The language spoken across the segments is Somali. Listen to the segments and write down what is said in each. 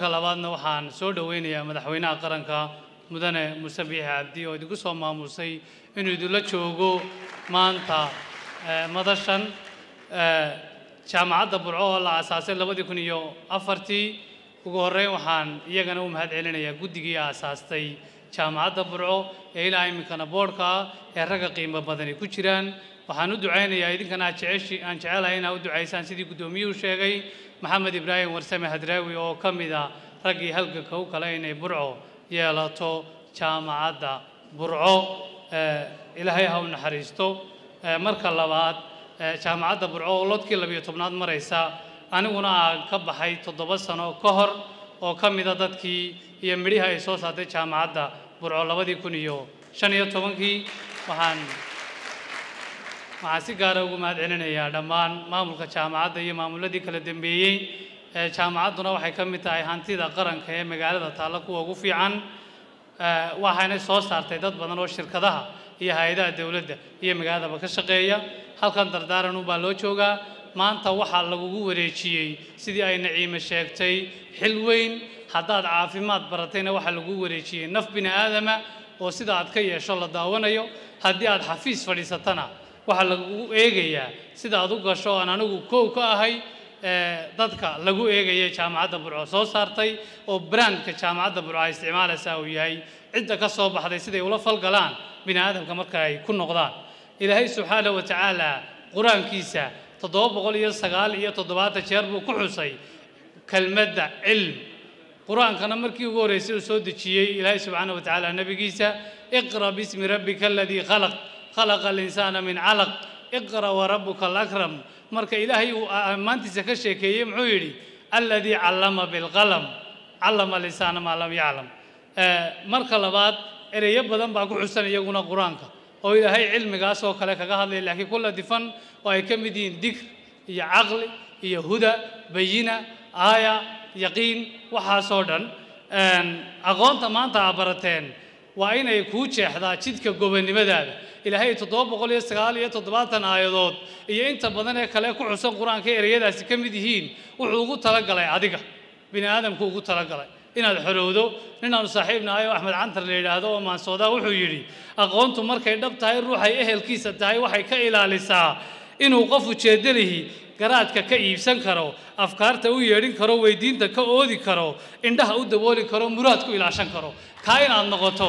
marka labaadna waxaan soo dhoweynayaa madaxweynaha qaranka mudane muuse biixi cabdi oo idinku soo maamusay inuu idinla joogo maanta eh, madashan eh, jaamacadda burco oo la aasaasay labadii kun iyo afartii ugu horreyn waxaan iyagana u mahad celinayaa guddigii aasaastay jaamacadda burco ee ilaa iminkana boodhka ah ee ragga qiimo badani ku jiraan waxaan u ducaynayaa idinkana aad jeceshi aan jecelahay inaad u ducaysaan sidii guddoomiyuhu sheegay maxamed ibraahim warsame hadraawi oo ka mid ah raggii halganka u kale inay burco yeelato jaamacadda burco Eh, ilaahay ha u naxariisto Eh, marka labaad eh, jaamacadda burco oo lodkii labiyo tobnaad maraysa aniguna aan ka baxay toddoba sano ka hor oo ka mida dadkii iyo midhihii ay soo saartay jaamacadda burco labadii kun iyo shan iyo tobankii waxaan waxaan si gaara ugu mahad celinayaa dhammaan maamulka jaamacadda iyo maamuladii kala dambeeyey Eh, jaamacadduna waxay ka mid tahay hantida qaranka ee magaalada taalla kuwa ugu fiican Eh, waxayna soo saartay dad badan oo shirkadaha iyo hay-adaha dowladda iyo magaaladaba ka shaqeeya halkan dardaaran unbaa loo joogaa maanta waxaa lagugu wareejiyey sidii ay naciime sheegtay xil weyn haddaad caafimaad baratayna waxaa lagu wareejiyey naf bini aadama oo sida aad ka yeesho la daawanayo haddii aad xafiis fadhiisatana waxaa lagugu eegayaa sida aad u gasho aan anigu kow ka ahay ee, dadka lagu eegaya jaamacadda burco soo saartay oo brandka jaamacadda burco ay isticmaalaysaa uu yahay cidda ka soo baxday siday ula falgalaan bini aadamka marka ay ku noqdaan ilaahay subxaanahu wa tacaala qur-aankiisa toddoba boqol iyo sagaal iyo toddobaatan jeer buu ku xusay kelmadda cilm qur-aankana markii ugu horreysay uu soo dejiyey ilaahay subxaanahu wa tacaala nebigiisa iqra bismi rabbika aladii khalaq khalaqa alinsaana min calaq iqra warabuka alakram marka ilaahay uu ammaantiisa ka sheekeeyey muxuu yidhi alladii callama bilqalam callama lisaana maa lam yaclam Eh, marka labaad ereyo badan baa ku xusan iyaguna qur-aanka oo ilaahay cilmigaas oo kale kaga hadlaya laakiin kula difan oo ay ka mid yihiin dikr iyo caqli iyo huda bayina aaya yaqiin waxaasoo dhan Een, aqoonta maanta aa barateen waa inay kuu jeexdaa jidka gobonnimadaada ilaahay toddoba boqol iyo sagaal iyo toddobaatan aayadood iyo inta badan ee kale ku xusan qur-aanka ereyadaasi ka mid yihiin wuxuu ugu talagalay adiga bini aadamku ugu talagalay inaad xorowdo ninaanu saaxiib nahay oo axmed cantar la yidhaahdo oo maansoodaa wuxuu yidhi aqoontu markay dhab tahay ruuxay ehelkiisa tahay waxay ka ilaalisaa inuu qof ujeeddalihi garaadka ka iibsan karo afkaarta u yeedhin karo weydiinta ka oodi karo indhaha u dabooli karo muraad ku ilaashan karo kaa inaad noqoto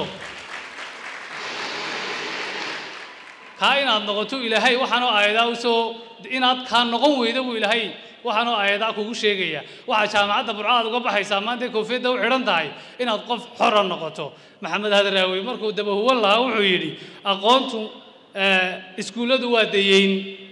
kaa inaad noqoto ilaahay waxaanoo aayadaa usoo inaad kaa noqon weydo buu ilaahay waxaanoo aayadaa kugu sheegaya waxaa jaamacadda burco aad uga baxaysaa maanta koofiyadda u xidhan tahay inaad qof xora noqoto maxamed hadraawi markuu dabahuwan lahaa wuxuu yidhi aqoontu eh, iskuulladu waa dayeyn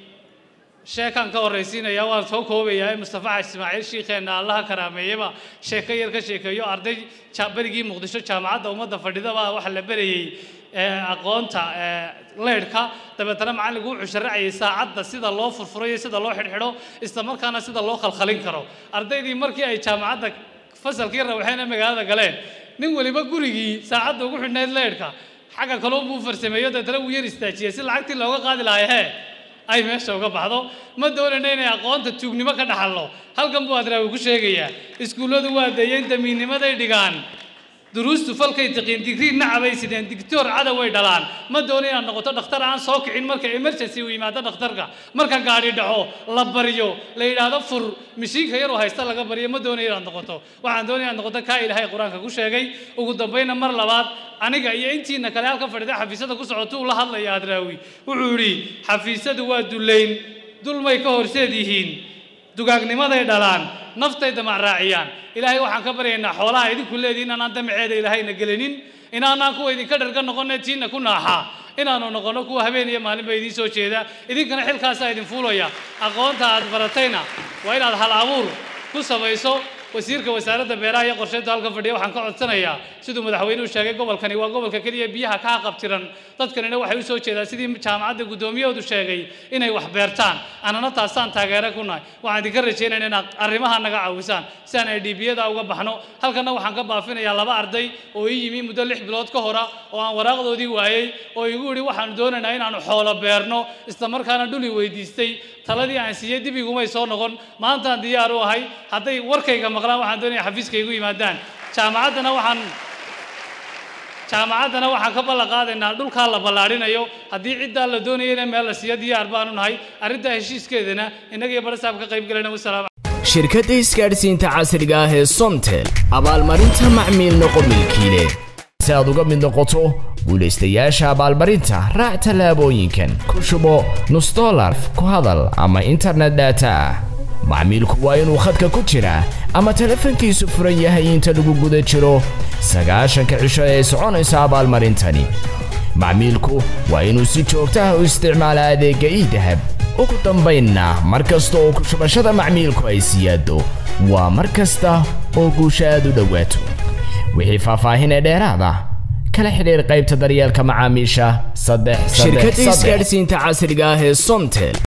sheekaan ka horraysiinaya waan soo koobayaa mustafa xaji ismaaciil shiikheenna allaha karaameeyaba sheeko yar ka sheekeeyo arday ja- berigii muqdisho jaamacadda ummadda fadhidaba waxa la berayey ee, aqoonta ee, leydhka dabeetana macallinku wuxuu sharacayay saacadda sida loo furfuro iyo sida loo xidhxidho isla markaana sida loo khalkhalin karo ardaydii markii ay jaamacadda fasalkii rawxeena magaalada galeen nin weliba gurigii saacadda ugu xidhnayd leydhka xagga kaloon buu farsameeyo dabeetana wuu yar istaajiyey si lacagtii looga qaadi lahay hee ay meesha uga baxdo ma doonayna inay aqoonta tuugnimo ka dhaxalno halkan buu adraawi ku sheegayaa iskuulladu waa dayeyn damiinnimaday dhigaan duruustu falkay tiqiin digrii nacabay sideen digtoor cadaway dhalaan ma doono inaad noqoto dhakhtar aan soo kicin marka emergency uu yimaado dhakhtarka marka gaadhi dhaco la baryo la yidhaahdo fur mishiinka yaroo haysta laga baryo ma doonayo inaad noqoto waxaan doonaya inaad noqoto kaa ilaahay qur-aanka ku sheegay ugu dambayna mar labaad aniga iyo intiina kale halka fadhida xafiisyada ku socoto uu la hadlaya adraawi wuxuu yidhi xafiisyadu waa dullayn dulmay ka horseed yihiin dugaagnimaday dhalaan naftay damac raaciyaan ilaahay waxaan ka baryaynaa xoolaha idinku leedihin inaan damaceeda ilaahayna gelinin inaanaan kuwa idinka dharga noqonne tiinna ku naaxaa inaanu noqono kuwa habeen iyo maalinba idiin soo jeeda idinkana xilkaasaa idin fuulaya aqoonta aad baratayna waa inaad hal abuur ku samayso wasiirka wasaaradda beeraha iyo qorsheynta halka fadhiya waxaan ka codsanayaa siduu madaxweynuhu sheegay gobolkani waa gobolka keliya biyaha kaa qabtiran dadkanina waxay u soo jeedaan sidii jaamacadda guddoomiyahoodu sheegay inay wax beertaan annana taasaan taageere ku nahay waxaan idinka rajaynayna inaad arrimaha naga caawisaan si aan idhibiyada uga baxno halkana waxaan ka baafinayaa laba arday oo ii yimi muddo lix bilood ka hora oo aan waraaqdoodii waayey oo igu yidhi waxaanu doonaynaa inaanu xoolo beerno isla markaana dhuli weydiistay taladii aan siiyey dib igumay soo noqon maantaan diyaar u ahay hadday warkayga maqlaan waxaan doonaya xafiiska igu yimaadaan jaamacaddana waxaan jaamacaddana waxaan ka ballan qaadaynaa dhulkaa la ballaadhinayo haddii ciddaa la doonayana meel la siiyo diyaar baanu nahay arrintaa heshiiskeedana innaga iyo barasaab ka qayb galayna wasalaam shirkadda isgaadhsiinta casriga ah ee somtel abaalmarinta macmiil noqo milkiile si aad uga mid noqoto guulaystayaasha abaalmarinta raac tallaabooyinkan ku shubo nus dolar ku hadal ama internet data ah macmiilku waa inuu khadka ku jiraa ama telefoonkiisu furan yahay inta lagu guda jiro sagaashanka cisho ee soconaysa abaalmarintani macmiilku waa inuu si joogto ah u isticmaala adeegga iidahab ugu dambaynna mar kasta oo ku shubashada macmiilku ay siyaado waa mar kasta oo guusha aad u dhowaato wixii faahfaahin ee dheeraada kala xidhiir qaybta daryeelka macaamiisha saddex shirkadda isgaadhsiinta casriga ah ee somtel